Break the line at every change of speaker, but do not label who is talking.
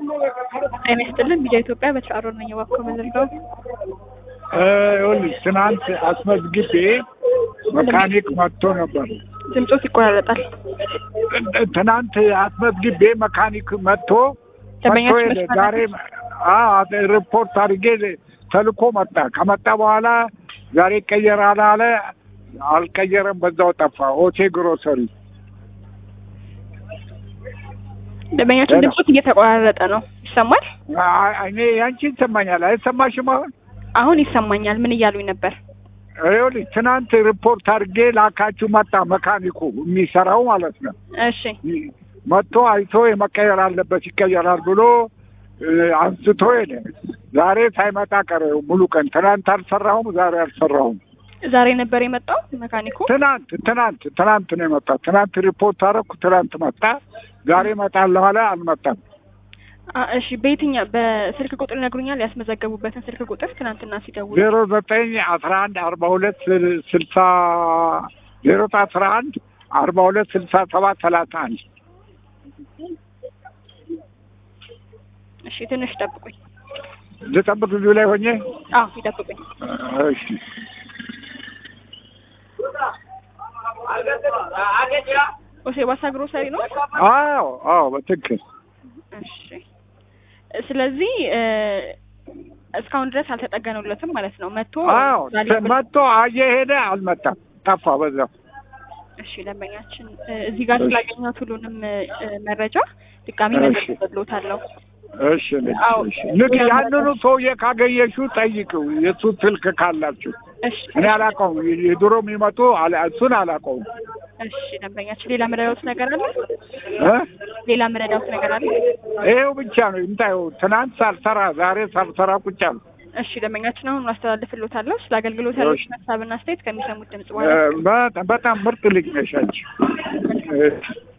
ጤና ይስጥልን ቢጃ ኢትዮጵያ በተሻሮ ነኝ። እባክዎ መዘርጋው
ይኸውልሽ ትናንት አስመዝግቤ መካኒክ መጥቶ ነበር።
ድምፆት ይቆራረጣል።
ትናንት አስመዝግቤ መካኒክ መጥቶ
ደንበኛችን
መጥቶ ሄደ።
መስመር
ዛሬ አዎ ሪፖርት አድርጌ ተልኮ መጣ። ከመጣ በኋላ ዛሬ ይቀየራል አለ። አልቀየረም፣ በዛው ጠፋ። ኦቴ ግሮሰሪ
ደንበኛችን ድምፆት እየተቆራረጠ ነው። ይሰማል?
አ- እኔ ያንቺ ይሰማኛል። አይሰማሽም? አሁን
አሁን ይሰማኛል። ምን እያሉኝ ነበር?
ይኸውልሽ ትናንት ሪፖርት አድርጌ ላካችሁ መጣ። መካኒኩ የሚሰራው ማለት ነው።
እሺ
መጥቶ አይቶ የመቀየር አለበት ይቀየራል ብሎ እ፣ አንስቶ ሄደ። ዛሬ ሳይመጣ ቀረ ሙሉ ቀን። ትናንት አልሰራሁም፣ ዛሬ አልሰራሁም።
ዛሬ ነበር የመጣው መካኒኩ።
ትናንት ትናንት ትናንት ነው የመጣ። ትናንት ሪፖርት አደረኩ፣ ትናንት መጣ። ዛሬ እመጣለሁ አለ፣ አልመጣም።
አ፣ እሺ በየትኛው በስልክ ቁጥር ይነግሩኛል? ያስመዘገቡበትን ስልክ ቁጥር ትናንትና ሲደውሉ
ዜሮ ዘጠኝ አስራ አንድ አርባ ሁለት ስልሳ ዜሮ አስራ አንድ አርባ ሁለት ስልሳ ሰባት ሰላሳ አንድ
እሺ ትንሽ ጠብቁኝ።
ልጠብቅ እዚሁ ላይ ሆኜ
አዎ ይጠብቁኝ።
እሺ
ኦሴባሳ ግሮሰሪ ነው።
አዎ አዎ በትክክል
እሺ ስለዚህ እ፣ እስካሁን ድረስ አልተጠገኑለትም ማለት ነው። መጥቶ
አዎ
ዛሬ
መጥቶ እየሄደ አልመጣም፣ ጠፋ በዛው።
እሺ ደንበኛችን እ፣ እዚህ ጋር
እሺ።
ስላገኘሁት ሁሉንም እ፣ መረጃ ድጋሚ
እሺ።
መዘግብሎታለሁ።
እሺ ልጅ
አዎ።
እሺ ልክ ያንኑ ሰውዬ ካገኘሽው ጠይቂው፣ የእሱ ስልክ ካላችሁ።
እሺ
እኔ አላውቀውም፣ የድሮ የሚመጡ አላ- እሱን አላውቀውም
እሺ ደንበኛችን ሌላ መረዳት ነገር አለ?
እ
ሌላ መረዳት ነገር አለ?
ይኸው ብቻ ነው ይምጣው። ትናንት ሳልሰራ ዛሬ ሳልሰራ ቁጭ አልኩ።
እሺ ደንበኛችን አሁን ማስተላለፍሎታለሁ። ስለ አገልግሎት
እሺ።
ያለችን ሀሳብና አስተያየት ከሚሰሙት ድምጽ
እ፣
በኋላ
በጣም በጣም ምርጥ ልጅ ነሽ አንቺ። እ፣